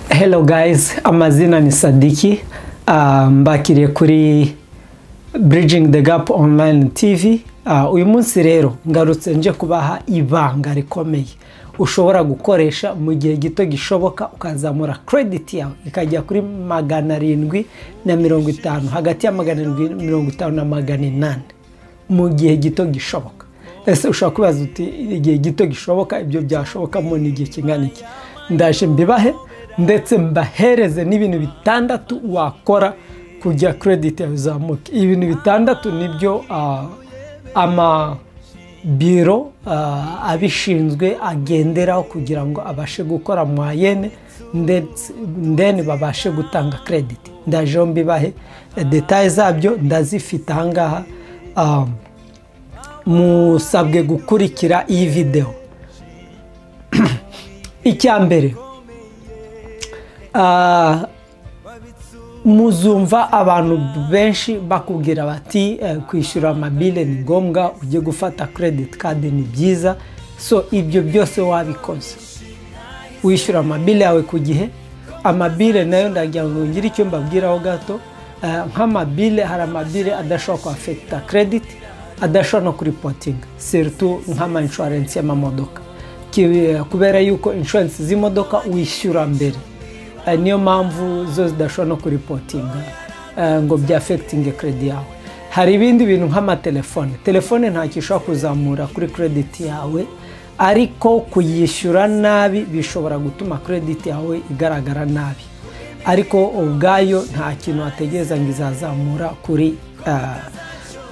Hello guys, amazina ni Sadiki Ah, mbakiriye kuri Bridging the Gap Online TV Ah, uyu munsi rero ngarutse nje kubaha ibanga rikomeye ushobora gukoresha mu gihe gito gishoboka ukazamura credit yawe ikajya kuri magana arindwi na mirongo itanu hagati ya magana arindwi na mirongo itanu na magana inani mu gihe gito gishoboka ese ushobora kubaza uti igihe gito gishoboka ibyo byashobokamo ni igihe kingana iki ndaje mbibahe ndetse mbahereze n'ibintu bitandatu wakora kujya krediti yawe izamuke ibintu bitandatu nibyo ah, ama biro ah, abishinzwe agenderaho kugira ngo abashe gukora mwayene ndetse ndeni babashe gutanga krediti ndajeho mbibahe eh, detaye zabyo ndazifite ahangaha ah, musabwe gukurikira iyi videwo icya mbere ah, muzumva abantu benshi bakubwira bati eh, kwishyura amabile ni ngombwa ujye gufata credit card ni byiza so ibyo byose wabikoze wishyura amabile yawe ku gihe amabile nayo ndagira ngo ngire icyo mbabwiraho gato Eh, nk'amabile hari amabile adashobora kuafekita credit adashobora no kuripotinga seritu nk'ama inshuwarensi y'amamodoka Ki- kubera yuko inshuwarensi z'imodoka wishyura mbere Eh, niyo mpamvu zo zidashobora no kuripotinga eh, ngo byafekitinge kredi yawe hari ibindi bintu nk'amatelefone telefone ntacyo ishobora kuzamura kuri krediti yawe ariko kuyishyura nabi bishobora gutuma krediti yawe igaragara nabi ariko ubwayo nta kintu wategereza ngo izazamura kuri eh,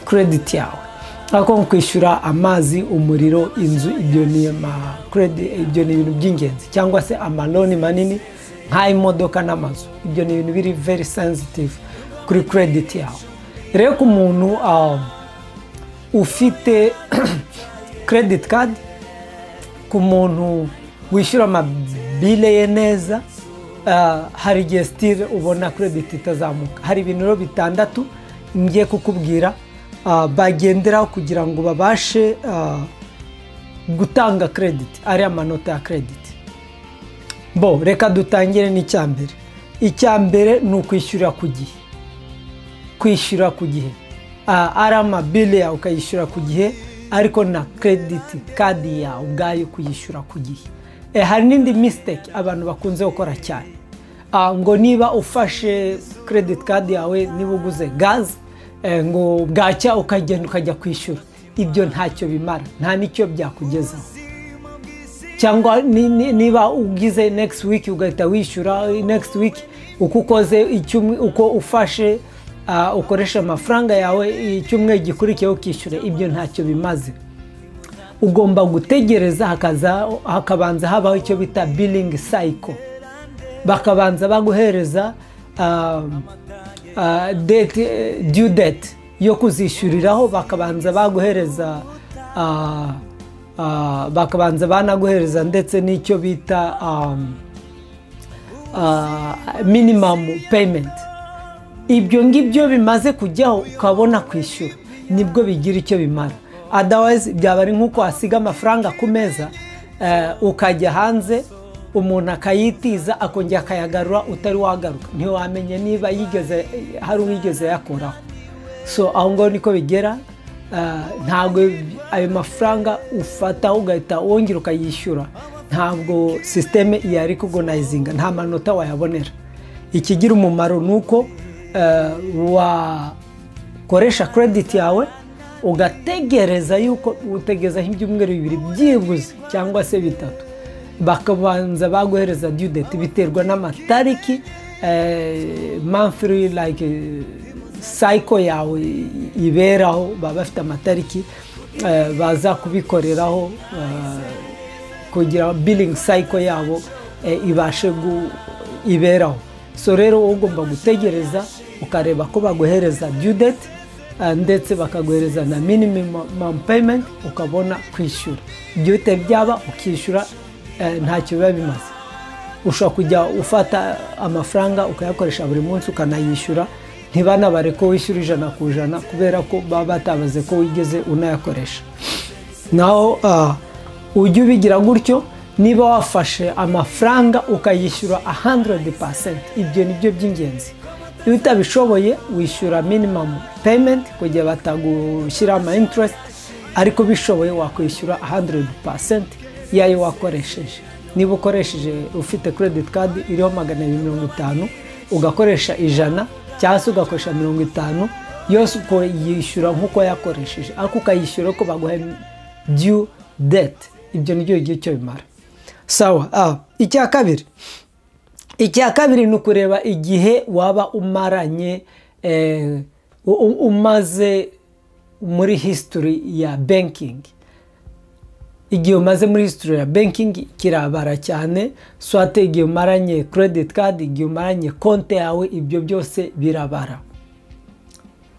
krediti yawe ariko nko kwishyura amazi umuriro inzu ibyo ni ama credit- ibyo ni ibintu by'ingenzi cyangwa se amaloni manini nk'ay'imodoka n'amazu ibyo ni ibintu biri very sensitive kuri krediti yawe rero ku muntu um, ufite credit card ku muntu wishyura amabile ye neza ah, hari igihe sitire ubona krediti itazamuka hari ibintu rero bitandatu ngiye kukubwira ah, bagenderaho kugira ngo babashe ah, gutanga krediti ariya manota ya krediti bo reka dutangire n'icyambere icyambere ni ukwishyura ku gihe kwishyura ku gihe Ah, ari amabile yawe ukayishyura ku gihe ariko na krediti kadi yawe ubwayo kuyishyura ku gihe Eh, hari n'indi misiteke abantu bakunze gukora cyane Ah, ngo niba ufashe krediti kadi yawe niba uguze gazi eh, ngo bwacya ukagenda ukajya kwishyura ibyo ntacyo bimara nta n'icyo byakugezaho cyangwa ni- ni- niba ugize next week ugahita wishyura next week uko ukoze icyumwe- uko ufashe ah, ukoresha amafaranga yawe icyumweru gikurikiyeho ukishyura ibyo ntacyo bimaze ugomba gutegereza hakaza hakabanza habaho icyo bita billing cycle bakabanza baguhereza um, uh, date, eh, due date yo kuzishyuriraho bakabanza baguhereza uh, uh, bakabanza banaguhereza ndetse n'icyo bita um, uh, minimum payment ibyo ngibyo bimaze kujyaho ukabona kwishyura nibwo bigira icyo bimara otherwise byaba ari nk'uko wasiga amafaranga ku meza eh, ukajya hanze umuntu akayitiza akongera akayagarura utari wagaruka ntiwamenye niba yigeze hari uwigeze yakuraho so aho ngaho niko bigera Ah, ntabwo ayo mafaranga ufataho ugahita wongera ukayishyura ntabwo sisiteme yari kugonayizinga nta manota wayabonera ikigira umumaro ni uko eh, wakoresha krediti yawe ugategereza yuko utegerezaho ibyumweru bibiri byibuze cyangwa se bitatu bakabanza baguhereza due date biterwa n'amatariki eh, monthly like eh, cycle yawe iberaho baba bafite amatariki eh, baza kubikoreraho eh, kugira billing cycle yabo eh, ibashe gu- iberaho so rero wowe ugomba gutegereza ukareba ko baguhereza due date eh, ndetse bakaguhereza na minimum payment ukabona kwishyura ibyo bite byaba ukishyura eh, ntacyo biba bimaze ushobora kujya ufata amafaranga ukayakoresha buri munsi ukanayishyura ntibanabare ko wishyura ijana ku ijana kubera ko baba batabaze ko wigeze unayakoresha naho ah, ujye ubigira gutyo niba wafashe amafaranga ukayishyura 100% ibyo ni byo by'ingenzi iyo utabishoboye wishyura minimum payment kugira batagushyiraho ama interest ariko bishoboye wakwishyura 100% yayo wakoresheje niba ukoresheje ufite credit card iriho magana abiri mirongo itanu ugakoresha ijana cyangwa se ugakoresha mirongo itanu yose uko yishyura nk'uko yakoresheje ariko ukayishyura ko baguha due debt ibyo ni byo igihe cyo bimara sawa icya kabiri icya kabiri ni ukureba igihe waba umaranye umaze muri history ya banking igihe umaze muri history ya banking kirabara cyane swate igihe umaranye credit card igihe umaranye konti yawe ibyo byose birabara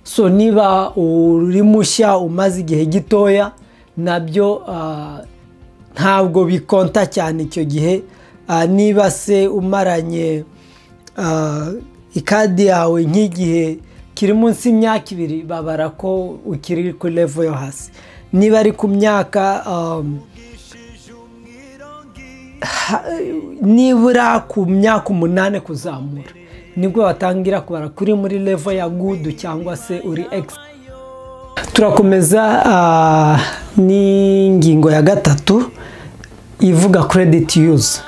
so niba uri mushya umaze igihe gitoya nabyo ntabwo bikonta cyane icyo gihe niba se umaranye ikadi yawe nk'igihe kiri munsi y'imyaka ibiri babara ko ukiri ku levo yo hasi niba ari ku myaka nibura ku myaka umunani kuzamura nibwo batangira kubara kuri muri levo ya gudu cyangwa se uri egisi turakomeza n'ingingo ya gatatu ivuga credit use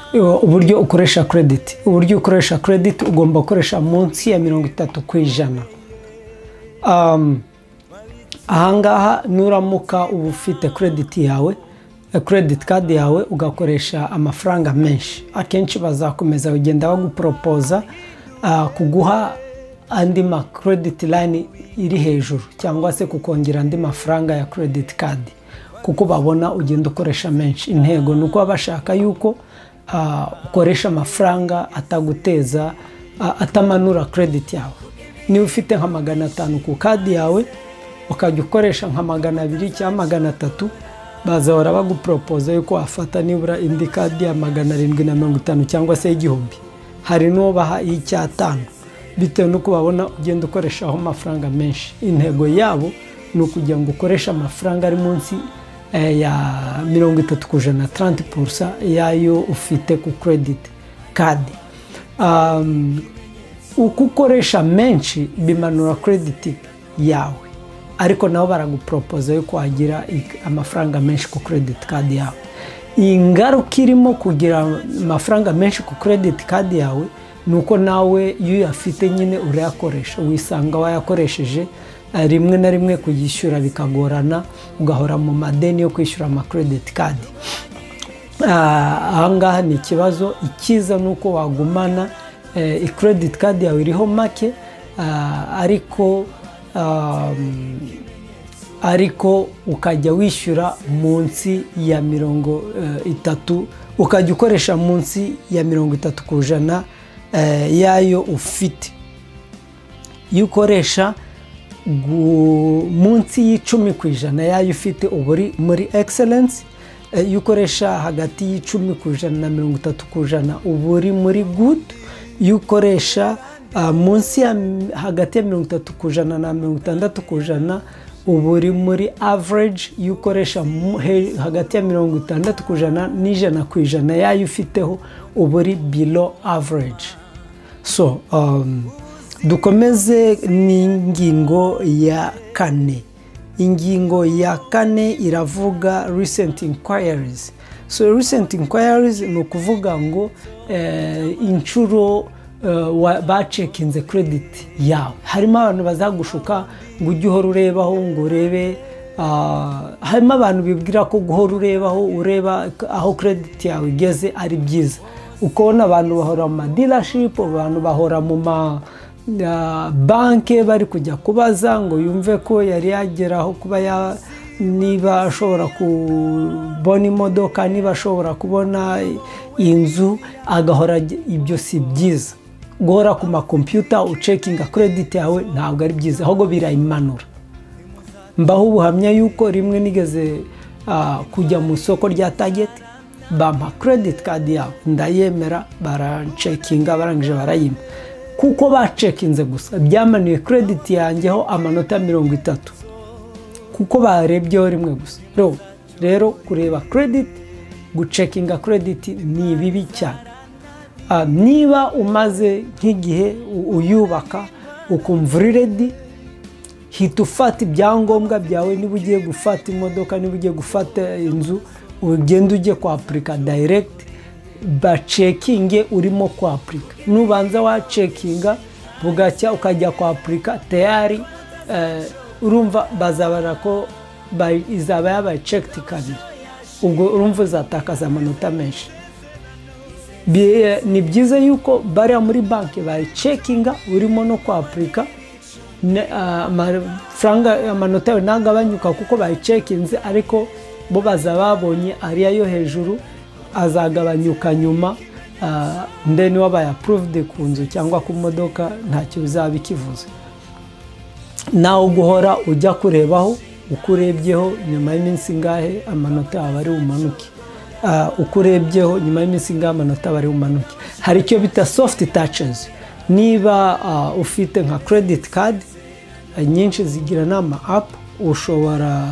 uburyo ukoresha credit uburyo ukoresha credit ugomba gukoresha munsi ya mirongo itatu ku ijana ahangaha nuramuka uba ufite credit yawe credit card yawe ugakoresha amafaranga menshi akenshi bazakomeza bagenda baguporopoza kuguha andi ma credit line iri hejuru cyangwa se kukongera andi mafaranga ya credit card kuko babona ugenda ukoresha menshi intego ni uko baba bashaka yuko ukoresha amafaranga ataguteza atamanura credit yawe niba ufite nka magana atanu ku kadi yawe ukajya ukoresha nka magana abiri cyangwa magana atatu bazahora baguporopoza yuko wafata nibura indi kadi ya magana arindwi na mirongo itanu cyangwa se y'igihumbi hari n'uwo baha iy'icyatanu bitewe n'uko babona ugenda ukoreshaho amafaranga menshi intego yabo ni ukugira ngo ukoreshe amafaranga ari munsi ya mirongo itatu ku ijana taranti purusa yayo ufite ku kerediti kadi uko ukoresha menshi bimanura kerediti yawe ariko nabo baraguporopoza yo kwagira amafaranga menshi ku kerediti kadi yawe ingaruka irimo kugira amafaranga menshi ku kerediti kadi yawe ni uko nawe iyo uyafite nyine urayakoresha wisanga wayakoresheje rimwe na rimwe kuyishyura bikagorana ugahora mu madeni yo kwishyura amakerediti kadi ahangaha ni ikibazo ikiza ni uko wagumana ikerediti kadi yawe iriho make ariko ariko ukajya wishyura munsi ya mirongo itatu ukajya ukoresha munsi ya mirongo itatu ku ijana yayo ufite iyo ukoresha munsi y'icumi ku ijana yayo ufite uba uri muri egiserensi iyo ukoresha hagati y'icumi ku ijana na mirongo itatu ku ijana uba uri muri gudu iyo ukoresha munsi ya hagati ya mirongo itatu ku ijana na mirongo itandatu ku ijana uba uri muri average iyo ukoresha hagati ya mirongo itandatu ku ijana n'ijana ku ijana yayo ufiteho uba uri below average so dukomeze n'ingingo ya kane ingingo ya kane iravuga recent inquiries so recent inquiries ni ukuvuga ngo inshuro bacekinze credit yawe harimo abantu bazagushuka ngo ujye uhora urebaho ngo urebe harimo abantu bibwira ko guhora urebaho ureba aho credit yawe igeze ari byiza ukabona abantu bahora mu madilashipu abantu bahora mu ma banki bari kujya kubaza ngo yumve ko yari yageraho kuba ya niba ashobora kubona imodoka niba ashobora kubona inzu agahora ibyo si byiza guhora ku makompiyuta ucekinga kerediti yawe ntabwo ari byiza ahubwo birayimanura mbaho ubuhamya yuko rimwe nigeze kujya mu isoko rya tageti bampa kerediti kadi yawe ndayemera baracekinga barangije barayima kuko bacekinze gusa byamanuye kerediti yanjyeho amanota mirongo itatu kuko barebyeho rimwe gusa rero kureba kerediti gucekinga kerediti ni bibi cyane niba umaze nk'igihe uyubaka ukumva uri redi hita ufata ibyangombwa byawe niba ugiye gufata imodoka niba ugiye gufata inzu ugenda ujye kwapurika dayiregiti bacekinge urimo kwapurika nubanza wacekinga bugacya ukajya kwapurika tayari urumva bazabara ko izaba yabaye cekiti kabiri ubwo urumva uzatakaza amanota menshi ni byiza yuko bariya muri banki bayicekinga urimo no kwapurika amafaranga amanota yawe ntagabanyuka kuko bayicekinze ariko bo baza babonye ariya yo hejuru azagabanyuka nyuma ndeni wabaye apuruvudi ku nzu cyangwa ku modoka ntacyo bizaba ikivuze nawe guhora ujya kurebaho uko urebyeho nyuma y'iminsi ingahe amanota yawe ari bumanuke uko urebyeho nyuma y'iminsi ingahe amanota bari bumanuke hari icyo bita sofuti tacizi niba ufite nka kerediti kadi nyinshi zigira n'ama apu ushobora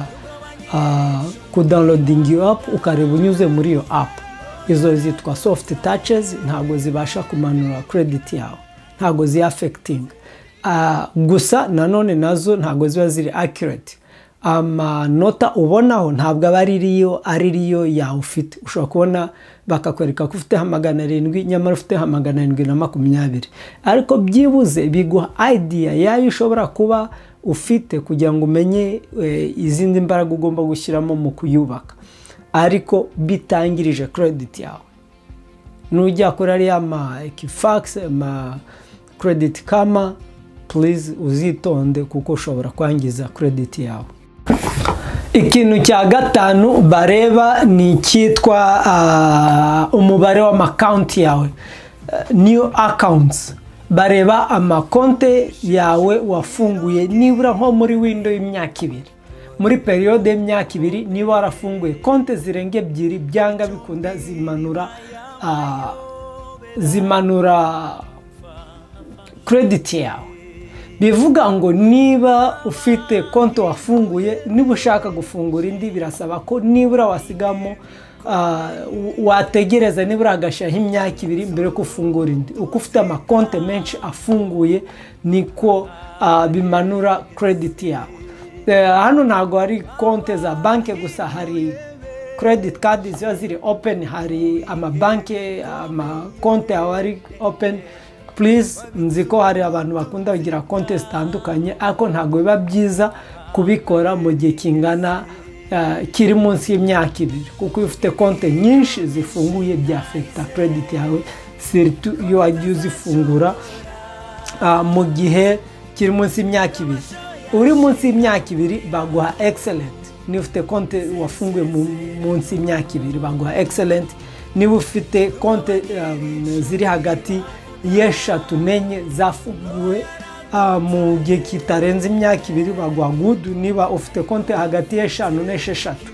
kudawunilodinga iyo apu ukareba unyuze muri iyo apu izo zitwa sofuti tacizi ntabwo zibasha kumanura kerediti yawe ntabwo ziyafekitinga gusa nanone nazo ntabwo ziba ziri akireti amanota ubonaho ntabwo aba ari ariyo yawe ufite ushobora kubona bakakwereka ko ufiteho magana arindwi nyamara ufiteho magana arindwi na makumyabiri ariko byibuze biguha ayidiya yayo ushobora kuba ufite kugira ngo umenye izindi mbaraga ugomba gushyiramo mu kuyubaka ariko bitangirije kerediti yawe nujya kuri ariya ma ekifakisi ma kerediti kama purize uzitonde kuko ushobora kwangiza kerediti yawe ikintu cya gatanu bareba ni icyitwa umubare w'amakonti yawe niyo akawunti bareba amakonti yawe wafunguye nibura nko muri windo y'imyaka ibiri muri periyode y'imyaka ibiri niba warafunguye konti zirenga ebyiri byanga bikunda zimanura zimanura kerediti yawe bivuga ngo niba ufite konti wafunguye niba ushaka gufungura indi birasaba ko nibura wasigamo wategereza nibura agashyaho imyaka ibiri mbere yo gufungura indi uko ufite amakonti menshi afunguye niko bimanura kerediti yawe hano ntabwo hari konti za banki gusa hari kerediti kadi ziba ziri openi hari amabanki amakonti yawe ari openi purize nzi ko hari abantu bakunda kugira konti zitandukanye ariko ntabwo biba byiza kubikora mu gihe kingana kiri munsi y'imyaka ibiri kuko iyo ufite konti nyinshi zifunguye byafekita kerediti yawe siritu iyo wagiye uzifungura mu gihe kiri munsi y'imyaka ibiri uri munsi y'imyaka ibiri baguha egiselenti niba ufite konti wafunguye munsi y'imyaka ibiri baguha egiselenti niba ufite konti ziri hagati y'eshatu n'enye zafunguwe mu gihe kitarenze imyaka ibiri baguha gudu niba ufite konti hagati y'eshanu n'esheshatu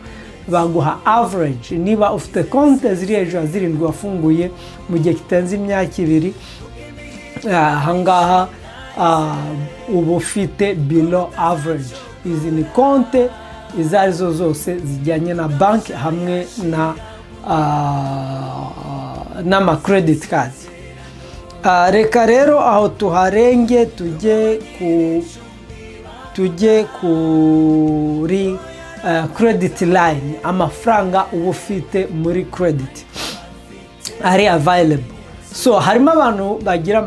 baguha average niba ufite konti ziri hejuru ya zirindwi wafunguye mu gihe kitarenze imyaka ibiri ahangaha uba ufite bilo average izi ni konti izo arizo zose zijyanye na banki hamwe n'amakerediti kadi reka rero aho tuharenge tujye ku tujye kuri kerediti layini amafaranga uba ufite muri kerediti ari avayirebo so harimo abantu bagira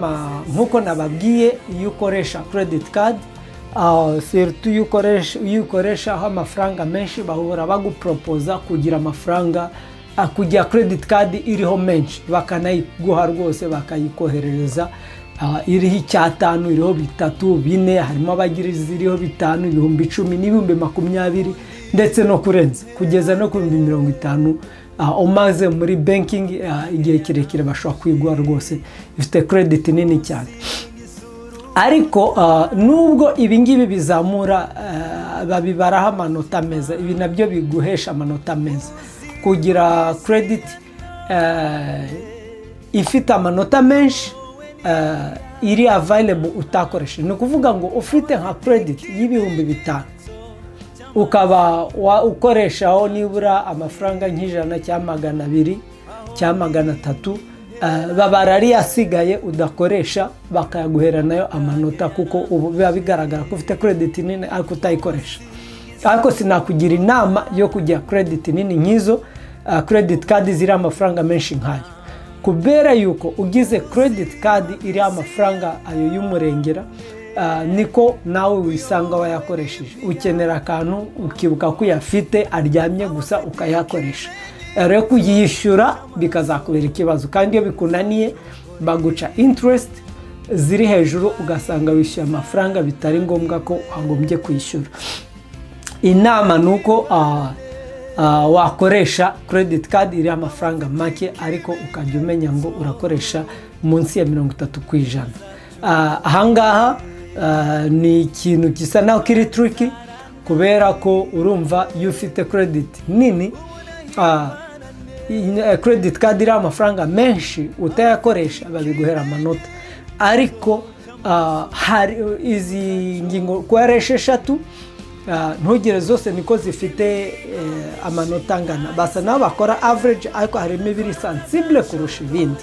nk'uko nababwiye iyo ukoresha kerediti kadi seritu iyo ukoreshaho amafaranga menshi bahora baguporopoza kugira amafaranga kujya kerediti kadi iriho menshi bakanayiguha rwose bakayikoherereza iriho icyatanu iriho bitatu bine harimo abagira iziriho bitanu ibihumbi icumi n'ibihumbi makumyabiri ndetse no kurenza kugeza no ku bihumbi mirongo itanu umaze muri bankingi igihe kirekire bashobora kuyiguha rwose ifite kerediti nini cyane ariko nubwo ibingibi bizamura babibaraho amanota meza ibi nabyo biguhesha amanota meza kugira kerediti ifite amanota menshi iri avayirebo utakoresheje ni ukuvuga ngo ufite nka kerediti y'ibihumbi bitanu ukaba wa- ukoreshaho nibura amafaranga nk'ijana cyangwa magana abiri cyangwa magana atatu eh, babara ariyo asigaye udakoresha bakayaguhera nayo amanota kuko ubu biba bigaragara ko ufite credit nini ariko utayikoresha ariko sinakugira inama yo kujya credit nini nk'izo eh, credit card ziriho amafaranga menshi nkayo kubera yuko ugize credit card iriho amafaranga ayo y'umurengera ah, niko nawe wisanga wayakoresheje ukenera akantu ukibuka ko uyafite aryamye gusa ukayakoresha Eh, rero kuyishyura bikazakubera ikibazo kandi iyo bikunaniye baguca interest ziri hejuru ugasanga wishyuye amafaranga bitari ngombwa ko wagombye kwishyura inama ni uko ah, ah, wakoresha credit card iriho amafaranga make ariko ukajya umenya ngo urakoresha munsi ya mirongo itatu ku ijana Ah, ahangaha ah, ni ikintu gisa naho kiri turiki kubera ko urumva iyo ufite credit nini ah, in- eh, credit card iriho amafaranga menshi utayakoresha babiguhera amanota ariko ah, hari izi ngingo kuko ari esheshatu Ah, ntugire zose niko zifite eh, amanota angana basa nabo bakora average ariko harimo ibiri sensible kurusha ibindi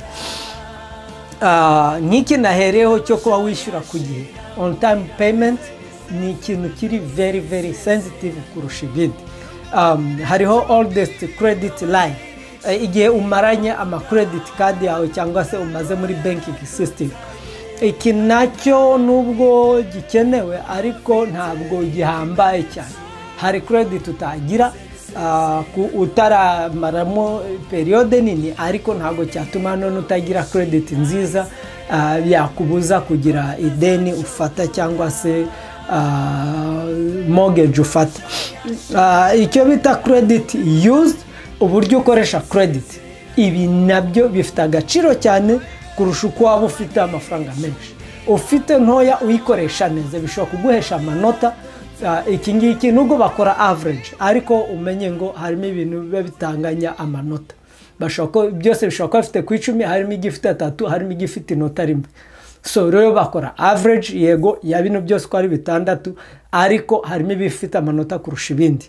Ah, nk'iki nahereyeho cyo kuba wishyura ku gihe on time payment ni ikintu kiri very very sensitive kurusha ibindi Um, hariho oldest credit line Eh, igihe umaranye ama credit card yawe cyangwa se umaze muri banking system iki nacyo nubwo gikenewe ariko ntabwo gihambaye cyane hari credit utagira ah, ku- utaramaramo periyode nini ariko ntabwo cyatuma none utagira credit nziza ah, yakubuza kugira ideni ufata cyangwa se ah, mortgage ufata Ah, icyo bita credit used uburyo ukoresha credit ibi nabyo bifite agaciro cyane kurusha uko waba ufite amafaranga menshi ufite ntoya uyikoresha neza bishobora kuguhesha amanota Ah, iki ngiki nubwo bakora average ariko umenye ngo harimo ibintu biba bitanganya amanota Bashobora ko- byose bishobora kuba bifite ku icumi harimo igifite atatu harimo igifite inota rimwe so rero bakora average yego ya bino byose uko ari bitandatu ariko harimo ibifite amanota kurusha ibindi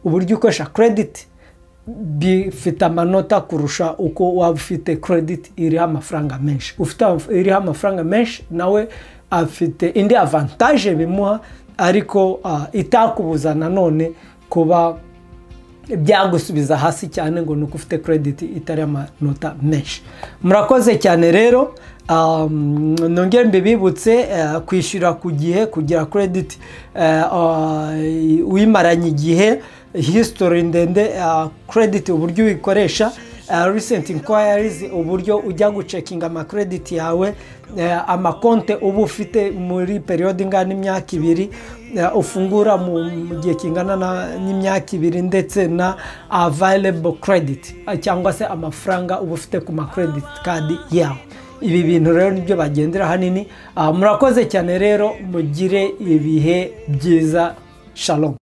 uburyo ukoresha credit bifite amanota kurusha uko waba ufite credit iriho amafaranga menshi ufite amaf- iriho amafaranga menshi nawe afite indi avantage bimuha ariko ah, itakubuza nanone kuba byagusubiza hasi cyane ngo ni uko ufite credit itari amanota menshi murakoze cyane rero um, nongere mbibibutse eh, kwishyura ku gihe kugira credit eh, ah, wimaranye igihe history ndende ah, credit uburyo uyikoresha ah, recent inquiries uburyo ujya gucekinga amakredit yawe eh, amakonte uba ufite muri periyode ingana n'imyaka ibiri eh, ufungura mu mu gihe kingana na- n'imyaka ibiri ndetse na available credit eh, cyangwa se amafaranga uba ufite ku macredit card yawe ibi bintu rero nibyo bagendera hanini Ah, murakoze cyane rero mugire ibihe byiza shalom